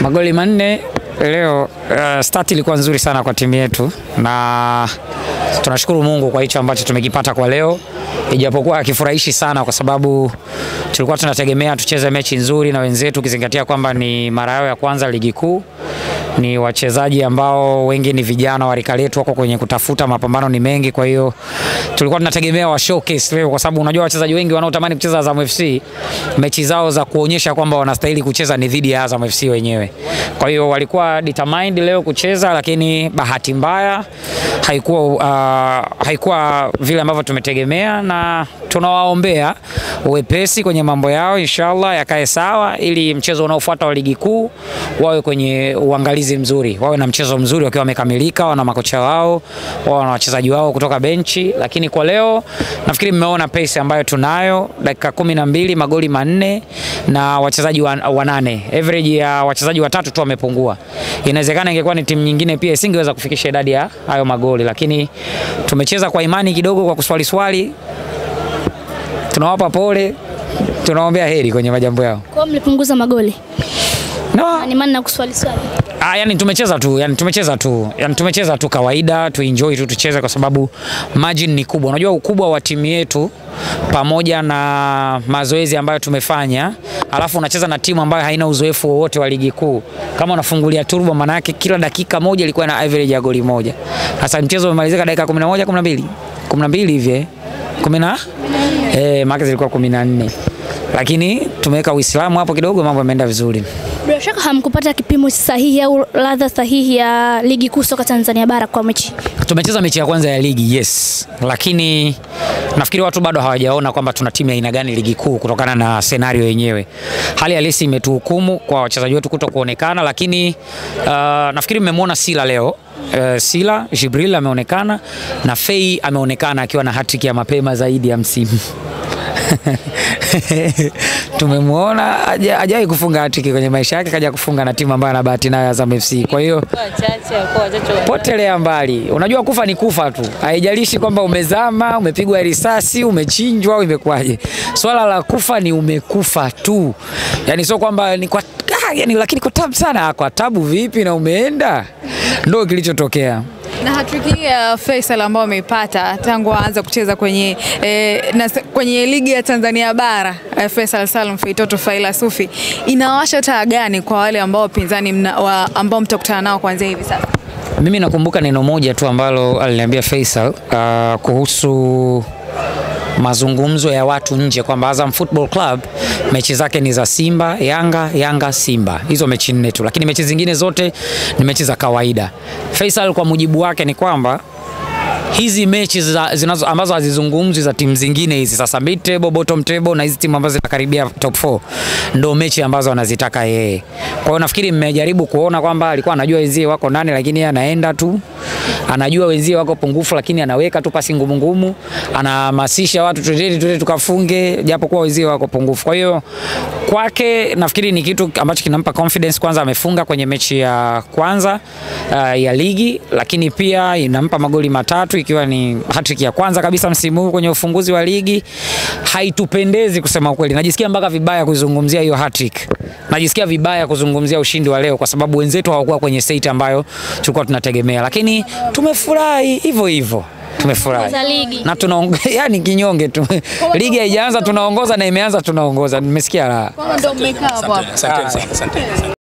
Magoli manne leo. Uh, start ilikuwa nzuri sana kwa timu yetu na tunashukuru Mungu kwa hicho ambacho tumekipata kwa leo, ijapokuwa hakifurahishi sana, kwa sababu tulikuwa tunategemea tucheze mechi nzuri na wenzetu, ukizingatia kwamba ni mara yao ya kwanza ligi kuu. Ni wachezaji ambao wengi ni vijana wa rika letu, wako kwenye kutafuta, mapambano ni mengi. Kwa hiyo tulikuwa tunategemea wa showcase leo, kwa sababu unajua wachezaji wengi wanaotamani kucheza Azam FC mechi zao za kuonyesha kwamba wanastahili kucheza ni dhidi ya Azam FC wenyewe. Kwa hiyo walikuwa determined leo kucheza, lakini bahati mbaya haikuwa, uh, haikuwa vile ambavyo tumetegemea, na tunawaombea uwepesi kwenye mambo yao, inshallah yakae sawa, ili mchezo unaofuata wa ligi kuu wawe kwenye uangalizi mzuri, wawe na mchezo mzuri wakiwa wamekamilika, wana makocha wao, wawe na wachezaji wao kutoka benchi. Lakini kwa leo nafikiri mmeona pace ambayo tunayo, dakika kumi na mbili magoli manne na wachezaji wanane, average ya wachezaji watatu tu wamepungua. Inawezekana ingekuwa ni timu nyingine pia isingeweza kufikisha idadi ya hayo magoli, lakini tumecheza kwa imani kidogo, kwa kuswali swali. Tunawapa pole, tunaombea heri kwenye majambo yao. Kwa mlipunguza magoli. No. Ni maana na kuswali swali. Ah, yani tumecheza tu, yani tumecheza tu, yani tumecheza tu kawaida, tu enjoy tu tucheze, kwa sababu margin ni kubwa. Unajua ukubwa wa timu yetu pamoja na mazoezi ambayo tumefanya, alafu unacheza na timu ambayo haina uzoefu wowote wa ligi kuu. Kama unafungulia turbo, maana yake kila dakika moja ilikuwa na average ya goli moja. Sasa mchezo umemalizika dakika 11 12 12 hivi eh, 10 eh, maana zilikuwa 14 lakini tumeweka Uislamu hapo kidogo, mambo yameenda vizuri. Bila shaka hamkupata kipimo sahihi au ladha sahihi ya ligi kuu soka Tanzania bara kwa mechi. Tumecheza mechi ya kwanza ya ligi yes, lakini nafikiri watu bado hawajaona kwamba tuna timu ya aina gani ligi kuu kutokana na senario yenyewe. Hali halisi imetuhukumu kwa wachezaji wetu kuto kuonekana, lakini uh, nafikiri mmemwona Sila leo. Uh, Sila Jibril ameonekana na Fei ameonekana akiwa na hattrick ya mapema zaidi ya msimu tumemwona hajawahi kufunga hatiki kwenye maisha yake, kaja kufunga na timu ambayo ana bahati nayo Azam FC. Kwa hiyo potelea mbali, unajua kufa ni kufa tu, haijalishi kwamba umezama, umepigwa risasi, umechinjwa au imekuwaje. Swala la kufa ni umekufa tu, yani sio kwamba ni kwa ah, yani, lakini kwa tabu sana. Kwa tabu vipi na umeenda, ndio kilichotokea na hatrick hii ya Faisal ambao ameipata tangu aanze kucheza kwenye, eh, na, kwenye ligi ya Tanzania bara eh, Faisal Salum Feitoto Faila Sufi inawasha taa gani kwa wale ambao wapinzani mna, wa, ambao mtakutana nao kuanzia hivi sasa? Mimi nakumbuka neno moja tu ambalo aliniambia Faisal uh, kuhusu mazungumzo ya watu nje kwamba Azam Football Club mechi zake ni za Simba, Yanga, Yanga, Simba. Hizo mechi nne tu, lakini mechi zingine zote ni mechi za kawaida. Faisal kwa mujibu wake ni kwamba hizi mechi za, zinazo, ambazo hazizungumzwi za timu zingine hizi sasa mid table, bottom table na hizi timu ambazo zinakaribia top 4 ndo mechi ambazo anazitaka yeye. Kwa hiyo nafikiri mmejaribu kuona kwamba alikuwa anajua wenzie wako nane, lakini yeye anaenda tu, anajua wenzie wako pungufu, lakini anaweka tu pasi ngumu ngumu, anahamasisha watu twendeni, twende tukafunge, japo kuwa wenzie wako pungufu. Kwa hiyo kwake nafikiri ni kitu ambacho kinampa confidence. Kwanza amefunga kwenye mechi ya kwanza uh, ya ligi, lakini pia inampa magoli matatu ikiwa ni hattrick ya kwanza kabisa msimu huu kwenye ufunguzi wa ligi. Haitupendezi kusema ukweli, najisikia mpaka vibaya kuzungumzia hiyo hattrick, najisikia vibaya kuzungumzia ushindi wa leo kwa sababu wenzetu hawakuwa kwenye state ambayo tulikuwa tunategemea, lakini tumefurahi hivyo hivyo tumefurahi na tuna yani kinyonge tu ligi haijaanza tunaongoza na imeanza tunaongoza. Nimesikia raha. Ndio mmekaa hapo hapo. Asante, asante, asante.